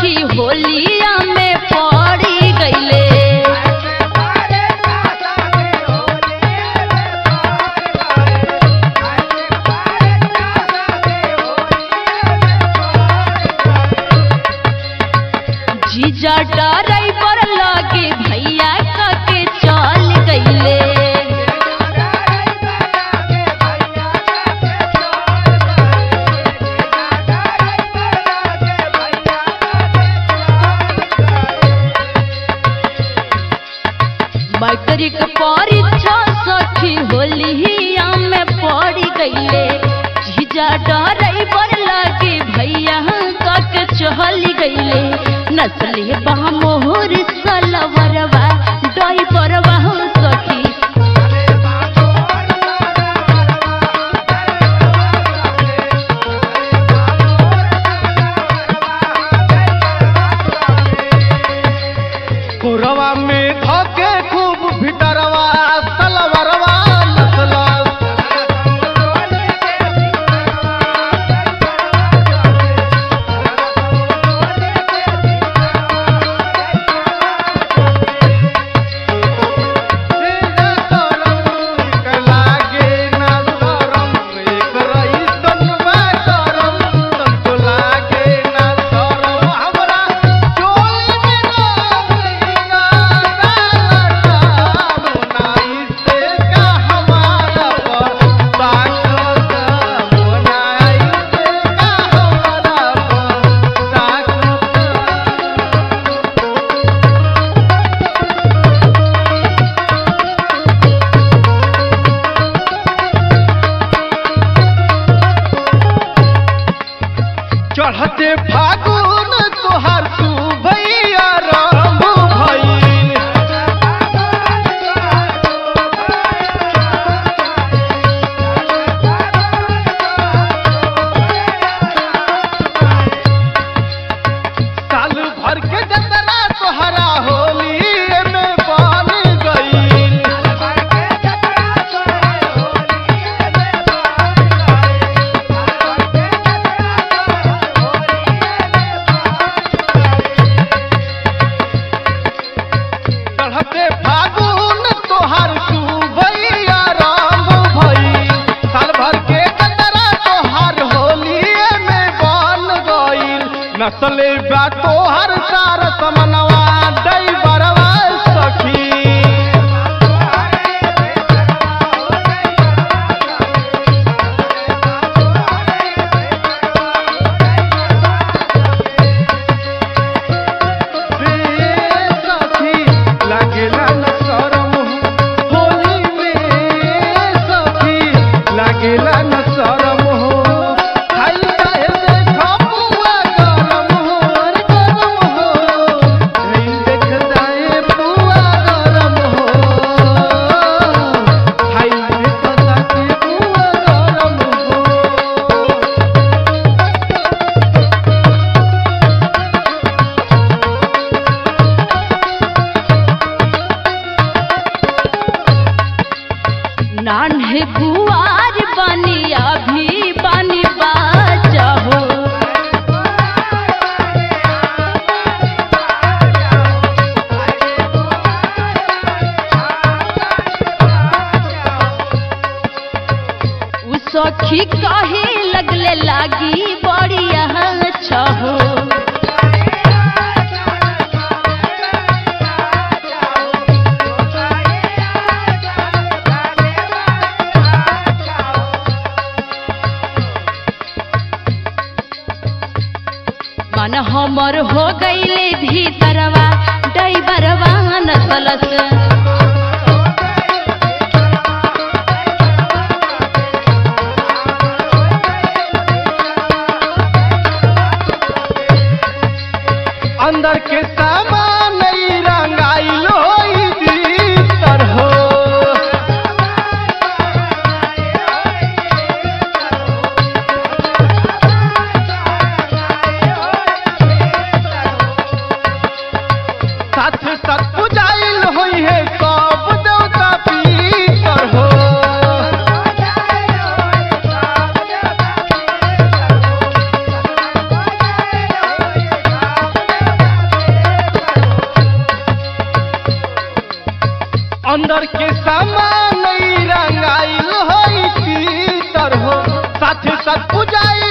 सखी होलिया में पड़ी गईले जीजा ड्राइवर लगे भैया के चल गईले मैट्रिक परीक्षा सखी होलिया में पड़ी गईले जीजा ड्राइवर लगे भैया के चल गईले नसले बा मोहर सलवरवा ड्राइवरवा सखी कोरवा में धोके खूब भितरवा सलवरवा नसला लागे ना शरम एक रईसन बा करम तुमको लागे ना शरम हमरा चोली में गोलिया डालता मोनाई से का हमारा पर ताकत मोनाई से का हमारा पर ताकत चढ़ते फागुन तोहर तू भैया राम भैल साल भर के जतरा तोहरा होली में बन गईल चढ़ते फागुन तोहर तू भैया राम भई साल भर के कतरा तोहर होलिए में बन गईल नसले बा तोहर सार समनवा दई बरवा सखी सखी लागेला न शरम हो होली में सखी लागेला न शरम हो खाई काहे देखा पुआ गरम हो अरे गरम हो खाई देख जाए पुआ गरम हो खाई देख जाए पुआ गरम हो नान्हे कुआर बनी अभी बनी बाजा हो उ सखी कहे लगले लागी बड़ी अच्छा हो मन हमर हो गईले भीतरवा डैबरवा नसलस अंदर के सामान ई रंगाइल होई भीतर हो साथ साथ पुजाइल होई है सब देवता पीतर हो अंदर के सामान रंगाइल होई तीतर हो साथ साथ पूजाए